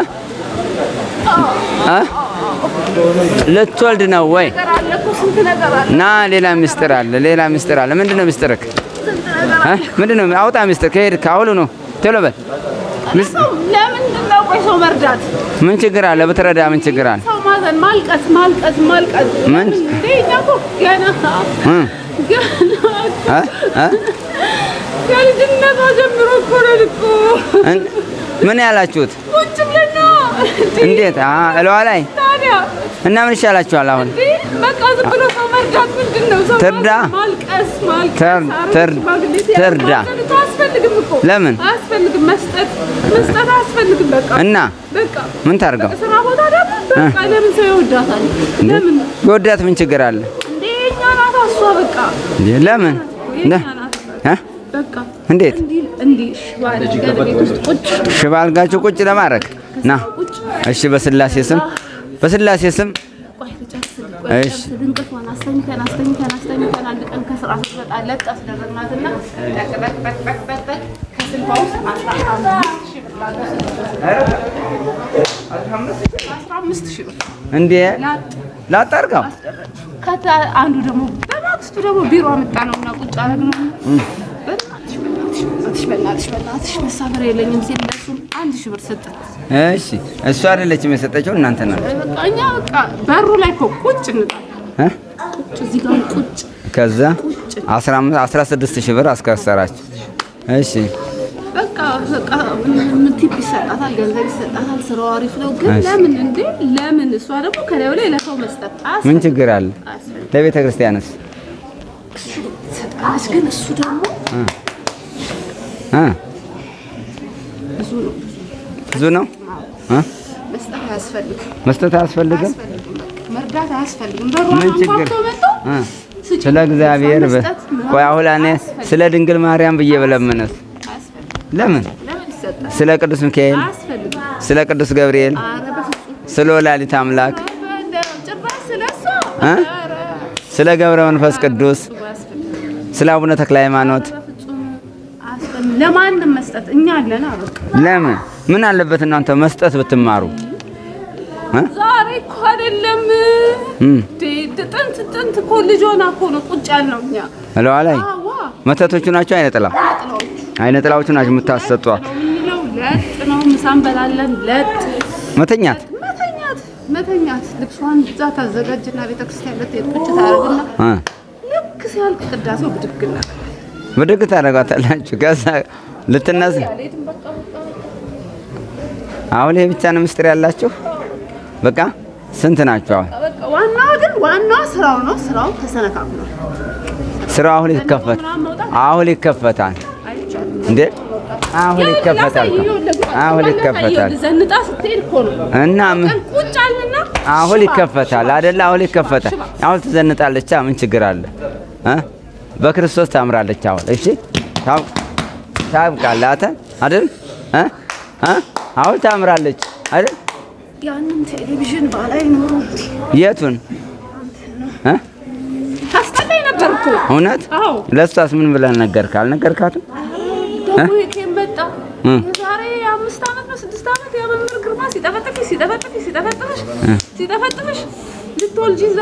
S1: እ? ልትወልድ ነው ወይ?
S5: ነገር አለ እኮ ስንት ነገር አለ
S1: ና ሌላ ምስጢር አለ። ሌላ ምስጢር አለ። ምንድን ነው ምስጢርክ?
S5: ስንት ነገር
S1: እ? ምንድን ነው? አውጣ ምስጢር ከሄድክ አሁኑ ነው። ቶሎ በል። ምስ-
S5: ሰው ለምንድን ነው ቆይ ሰው መርዳት
S1: ምን ችግር አለ? ብትረዳ ምን ችግር አለ?
S5: ሰው ማዘን ማልቀስ ማልቀስ ማልቀስ
S1: ምን?
S5: እንዴ እኛ እኮ ገና
S1: እ?
S5: ገና
S1: እ? እ?
S5: ከልጅነቷ ጀምሮ እኮ ነን እኮ
S1: እን- ምን ያላችሁት?
S5: ቁጭ ብለን ነው
S1: እንዴት? አ እለዋ ላይ
S5: ታዲያ
S1: እና ምን ይሻላችኋል አሁን?
S5: እንዴ በቃ ዝም ብሎ ሰው መርዳት ምንድን ነው? ሰው
S1: ትርዳ።
S5: ማልቀስ ማልቀስ
S1: ትር-
S5: አሮጊት
S1: ትር-
S5: ሽማግሌ ሲያልቅ
S1: ትርዳ።
S5: ማዘን እኮ አያስፈልግም እኮ
S1: ለምን?
S5: አያስፈልግም መስጠት መስጠት አያስፈልግም በቃ
S1: እና
S5: በቃ
S1: ምን ታርገው?
S5: ስራ ቦታ ደግሞ በቃ ለምን ሰው ይወዳታል? ለምን
S1: የወዳት ምን ችግር አለ?
S5: እንዴ እኛ ናት እሷ በቃ
S1: እንዴ ለምን?
S5: የእኛ
S1: ለ-
S5: ናት
S1: እ?
S5: በቃ
S1: እንዴት?
S5: እንዲህ እንዲህ ሽባ አድርገን ቤት ውስጥ ቁጭ
S1: ሽባ አልጋችሁ ቁጭ ለማድረግ ና።
S5: ቁጭ
S1: እሺ፣ በስላሴ ስም በስላሴ ስም
S5: ቆይ ልጨርስልህ፣ ቆይ
S1: እሺ።
S5: ልጨርስልህ። እንቅልፏን አስተኝተን አስተኝተን አስተኝተን አንድ ቀን ከስራ ስትመጣ ለጥ አስደረግናትና ጠቅ ጠቅ ጠቅ ጠቅ ጠቅ ጠቅ ከስልኳ ውስጥ አስራ አምስት ሺህ ብር ላገ- አስራ አምስት ሺህ ብር
S1: እንዴ
S5: ላጥ
S1: ላጣርቀው
S5: ከዛ አንዱ ደግሞ በማግስቱ ደግሞ ቢሮ አመጣ ነውና ቁጭ አደረግነው። በእናትሽ በእናትሽ በእናትሽ በእናትሽ በእናትሽ በእናትሽ መሳፈር የለኝም ሲል ለእሱም አንድ ሺህ ብር ሰጠን።
S1: እሺ እሱ አይደለችም የሰጠችው እናንተ ናችሁ
S5: በቃ እኛ በቃ በሩ ላይ እኮ ቁጭ እንላለን።
S1: እ?
S5: ቁጭ እዚህ ጋር ቁጭ
S1: ከዛ 15 16 ሺህ ብር አስከሰራችሁ። እሺ
S5: በቃ በቃ ምን ቲፕ ይሰጣታል፣ ገንዘብ ይሰጣታል። ስራው አሪፍ ነው። ግን
S1: እሺ።
S5: ለምን እንዴ ለምን እሷ ደግሞ ከላዩ ላይ ለሰው መስጠት
S1: ምን
S5: አያስፈልግም።
S1: ችግር አለ?
S5: አያስፈልግም።
S1: ለቤተ ክርስቲያንስ
S5: ትሰጣለች። ግን እሱ ደግሞ
S1: እ?
S5: ብዙ ነው
S1: ብዙ ነው እ?
S5: መስጠት አያስፈልግም።
S1: መስጠት አያስፈልግም።
S5: አያስፈልግም። በቃ መርዳት አያስፈልግም። በሯን
S1: ምን ችግር?
S5: አንኳኩቶ መጥቶ
S1: እ?
S5: ስጪ፣
S1: ስለ እግዚአብሔር በ-
S5: መስጠት ምናምን
S1: ቆይ አሁን እኔ
S5: አያስፈልግም።
S1: ስለ ድንግል ማርያም ብዬ በለምንስ
S5: አያስፈልግም።
S1: ለምን?
S5: ለምን ይሰጣል?
S1: ስለ ቅዱስ ሚካኤል፣
S5: አያስፈልግም።
S1: ስለ ቅዱስ ገብርኤል፣
S5: ኧረ በፍጹም
S1: ስለ ወላዲት አምላክ፣
S5: ጭራሽ ስለሷ
S1: እ?
S5: ኧረ
S1: ስለ ገብረ መንፈስ ቅዱስ፣
S5: አያስፈልግም።
S1: ስለ አቡነ ተክለ ሃይማኖት
S5: በፍጹም አያስፈልግም። ለማንም መስጠት እኛ አለና በቃ
S1: ለምን? ምን አለበት እናንተ መስጠት ብትማሩ? እ?
S5: ዛሬ እኮ አይደለም
S1: እም
S5: እንዴ ጥንት ጥንት እኮ ልጅ ሆና እኮ ነው ቁጭ ያልነው እኛ።
S1: እለዋ ላይ
S5: አዋ
S1: መተቶቹ ናቸው። አይነ ጥላ
S5: ጥላዎቹ
S1: አይነ ጥላዎቹ ናቸው የምታሰጧ።
S5: ነው የምንለው። ለጥ ነው ምሳ እንበላለን። ለጥ
S1: መተኛት
S5: መተኛት መተኛት ልብሷን እዛ ታዘጋጅና ቤተክርስቲያን ልትሄድ ቁጭ ታደርግና
S1: እ
S5: ልክ ሲያልቅ ቅዳሴው ብድግ እናደርጋለን።
S1: ብድግ ታደርጓታላችሁ። ከዛ ልትነስ
S5: አልሄድም በቃ በቃ
S1: አሁን ይሄ ብቻ ነው ምስጢር ያላችሁ። በቃ ስንት ናቸው አሁን?
S5: በቃ ዋናዋ ግን ዋናዋ ስራው ነው። ስራው ተሰነካክሏል።
S1: ስራው አሁን ይከፈት አሁን ይከፈታል
S5: አይቻልም።
S1: እንዴ አሁን ይከፈታል አሁን ይከፈታል
S5: ዘንጣ ስትሄድ እኮ ነው
S1: እና ምን
S5: ቀን ቁጭ አልንና
S1: አሁን
S5: ሽባ፣
S1: ይከፈታል
S5: ሽባ፣
S1: አይደለ? አሁን ይከፈታል። አሁን ትዘንጣለች። ምን ችግር አለ? እ? በክርስቶስ ታምራለች። አሁን እሺ፣ ታም- ታብቃላት አይደል? እ? እ? አሁን ታምራለች አይደል?
S5: ያንን ቴሌቪዥን ባላይ ኖሮ
S1: የቱን እ?
S5: ታስጠላኝ ነበር እኮ።
S1: እውነት
S5: አዎ
S1: ለእሷስ ምን ብለህ ነገርካ? አልነገርካትም?
S5: ደግሞ የኬም መጣ
S1: እ?
S5: የዛሬ አምስት ዓመት ነው ስድስት ዓመት የመምህር ግርማ ሲጠፈጥፍሽ ሲጠፈጥፍሽ ሲጠፈጥፍሽ ሲጠፈጥፍሽ ልትወልጂ እዛ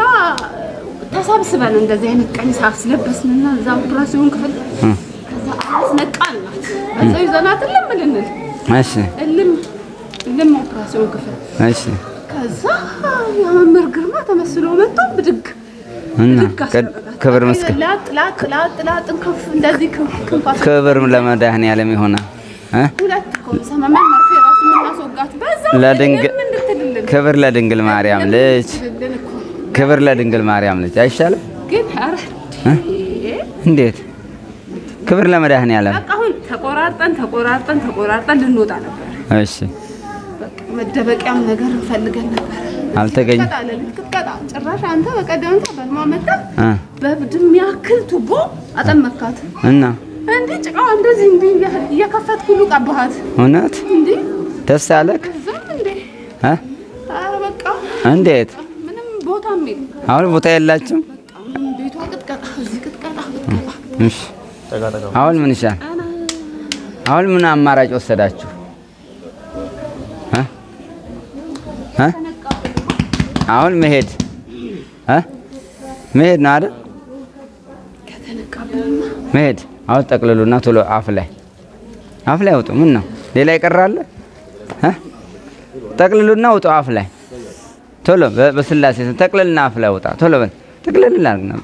S5: ተሰብስበን እንደዚህ አይነት ቀሚስ አስለበስንና እዛ ኦፕራሲዮን ክፍል ከዛ አስነቃልናት በዛው ይዘናት እልም ልንል
S1: እሺ
S5: እልም እልም ኦፕራሲዮን ክፍል
S1: እሺ።
S5: ከዛ የመምህር ግርማ ተመስሎ መጥቶ ብድግ
S1: እና
S5: ብድግ
S1: ቅድ-
S5: አስደረጋት።
S1: ክብር ምስክር
S5: ላጥ ላጥ ላጥ ላጥ ክንፍ እንደዚህ ክንፍ ክንፍ አስ-
S1: ክብር ለመድኃኔዓለም ይሆናል እ?
S5: ሁለት እኮ ሰመመን መርፌ ራሱ የምናስወጋት በዛው
S1: ለድንግ-
S5: እልም እንድትልልን
S1: ክብር ለድንግል ማርያም ልጅ
S5: እንድትልልን እኮ
S1: ክብር ለድንግል ማርያም ልጅ አይሻልም?
S5: ግን ኧረ
S1: እንዴት ክብር ለመድኃኔዓለም
S5: በቃ አሁን ተቆራርጠን ተቆራርጠን ተቆራርጠን ልንወጣ ነበር።
S1: እሺ
S5: በቃ መደበቂያም ነገር እንፈልገን ነበር።
S1: አልተገኘ
S5: ቅጥቀጣ ለሊት ቅጥቀጣ። ጭራሽ አንተ በቀደም ዕለት በህልሟ መጣ
S1: እ
S5: በብድም ያክል ቱቦ አጠመካት።
S1: እና
S5: እንዲህ ጭቃዋ እንደዚህ እንዲህ እያ- እየከፈትክ ሁሉ ቀባሃት።
S1: እውነት
S5: እንዲህ
S1: ደስ አለክ
S5: ዝም እንዴ!
S1: እ?
S5: ኧረ በቃ
S1: እንዴት
S5: ምንም ቦታም የለም።
S1: አሁን ቦታ የላችሁም?
S5: በቃ ምንም ቤቷ ቅጥቀጣ፣ እዚህ ቅጥቀጣ፣ ቅጥቀጣ።
S1: እሺ አሁን ምን ይሻል? አሁን ምን አማራጭ ወሰዳችሁ? እ? እ? አሁን መሄድ እ? መሄድ ነው አይደል?
S5: ከተነቃብንማ
S1: መሄድ አሁን ጠቅልሉና ቶሎ አፍ ላይ አፍ ላይ አውጡ። ምን ነው ሌላ ይቀራል? እ? ጠቅልሉና ውጡ አፍ ላይ ቶሎ በ- በስላሴ ስም ጠቅልልና አፍ ላይ ውጣ። ቶሎ በል ጠቅልልና አድርግ ነው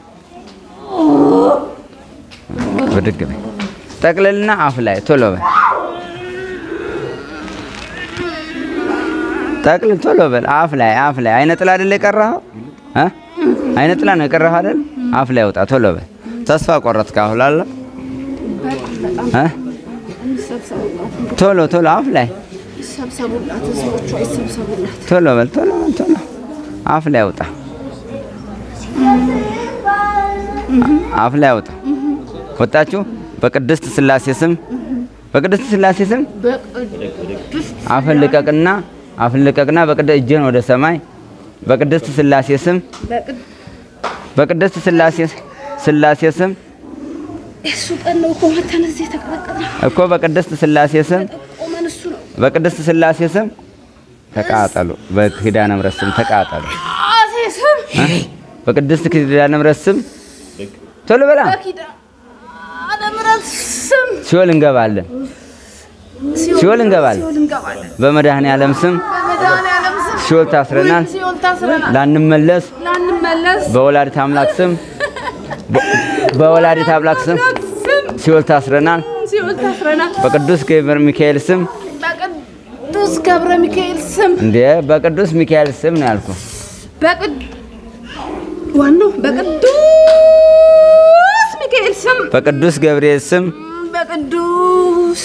S1: ብድግ በል ጠቅልልና አፍ ላይ ቶሎ በል ጠቅልል ቶሎ በል አፍ ላይ አፍ ላይ አይነ ጥላ አይደል የቀረኸው እ? አይነ ጥላ ነው የቀረኸው አይደል? አፍ ላይ ውጣ ቶሎ በል ተስፋ ቆረጥክ አሁን አለ እ?
S5: ይሰብሰቡላት፣
S1: ቶሎ ቶሎ አፍ ላይ
S5: ይሰብሰቡላት፣ ህዝቦቿ ይሰብሰቡላት።
S1: ቶሎ በል ቶሎ በል ቶሎ አፍ ላይ ውጣ አፍ ላይ ውጣ ወጣችሁ በቅድስት ስላሴ ስም በቅድስት ስላሴ ስም
S5: በቅድስት
S1: አፍን ልቀቅና አፍን ልቀቅና በቅድ እጅን ወደ ሰማይ በቅድስት ስላሴ ስም
S5: በቅድ
S1: በቅድስት ስላሴ ስላሴ ስም
S5: እሱ ቀን ነው እኮ መተን እዚህ የተቀጠቀጥነው።
S1: እኮ በቅድስት ስላሴ ስም
S5: ቆመን እሱ ነው
S1: በቅድስት ስላሴ ስም ተቃጠሉ። በኪዳነ ምሕረት ስም ተቃጠሉ።
S5: አሴ ስም
S1: እ? በቅድስት ኪዳነ ምሕረት ስም ቶሎ በላ
S5: በኪዳነ ምሕረት ሲኦል ስም
S1: ሲኦል እንገባለን። ሲኦል እንገባለን።
S5: ሲኦል እንገባለን።
S1: በመድኃኔ ዓለም ስም
S5: በመድኃኒዓለም ስም
S1: ሲኦል ታስረናል።
S5: ሲኦል ታስረናል።
S1: ላንመለስ
S5: ላንመለስ
S1: በወላዲት አምላክ ስም በ- በወላዲት አምላክ ስም
S5: ስም
S1: ሲኦል ታስረናል።
S5: ሲኦል ታስረናል።
S1: በቅዱስ ገብረ ሚካኤል ስም
S5: በቅዱስ ገብረ ሚካኤል ስም
S1: እንዴ በቅዱስ ሚካኤል ስም ነው ያልኩ።
S5: በቅድ ዋናው በቅዱስ ሚካኤል ስም
S1: በቅዱስ ገብርኤል ስም
S5: በቅዱስ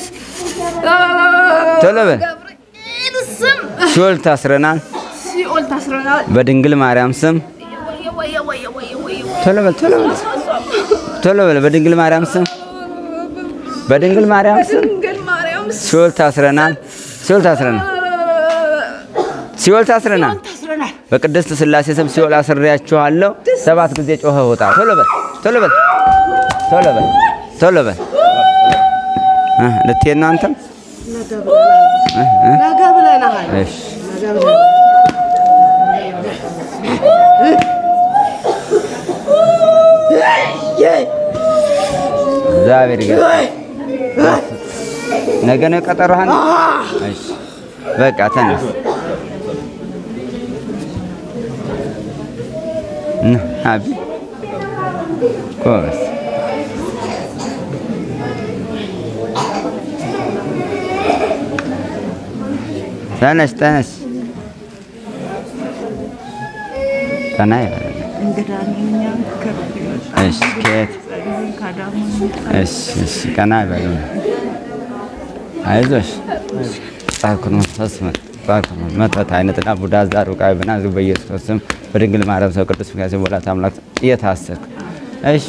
S1: ቶሎ በል።
S5: ገብርኤል ስም
S1: ሲኦል ታስረናል።
S5: ሲኦል ታስረናል።
S1: በድንግል ማርያም ስም
S5: ወየ ወየ ወየ ወየ ወየ
S1: ቶሎ በል ቶሎ በል ቶሎ በል። በድንግል ማርያም ስም በድንግል ማርያም ስም
S5: ድንግል ማርያም ስም
S1: ሲኦል ታስረናል። ሲኦል ታስረናል። ሲኦል ታስረናል።
S5: ታስረናል።
S1: በቅድስት ሥላሴ ስም ሲኦል አስሬያችኋለሁ። ሰባት ጊዜ ጮኸ ውጣ። ቶሎ በል ቶሎ በል ቶሎ በል ቶሎ በል። እ ልትሄድ ነው አንተም?
S3: ነገ ብለናል።
S1: እሺ እግዚአብሔር ይገርም። ነገ ነው ቀጠሮህን? እሺ በቃ ተነስ። ና አቢ ጎበዝ ተነስ ተነስ። ቀና ይበል። እሺ ከየት? እሺ እሺ ቀና ይበል። አይዞሽ ጻኩን መንፈስ ጻኩን መተት አይነትና ቡዳ ዛሩ ቃይ በናዝ በኢየሱስ ስም በድንግል ማርያም ሰው ቅዱስ ሚካኤል ወላዲተ አምላክ እየታሰርክ እሺ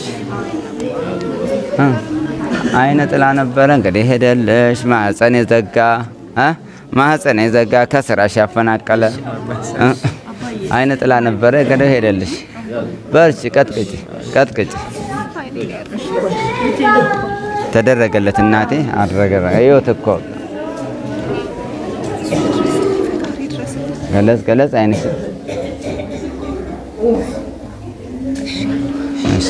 S1: እ አይነ ጥላ ነበረ እንግዲህ ሄደልሽ ማህፀን የዘጋ እ ማህፀን የዘጋ ከስራሽ ያፈናቀለ እ አይነ ጥላ ነበረ እንግዲህ ሄደልሽ። በርቺ፣ ቀጥቅጭ ቀጥቅጭ ተደረገለት እናቴ አደረገ። ህይወት እኮ ገለጽ ገለጽ አይንሽ እሺ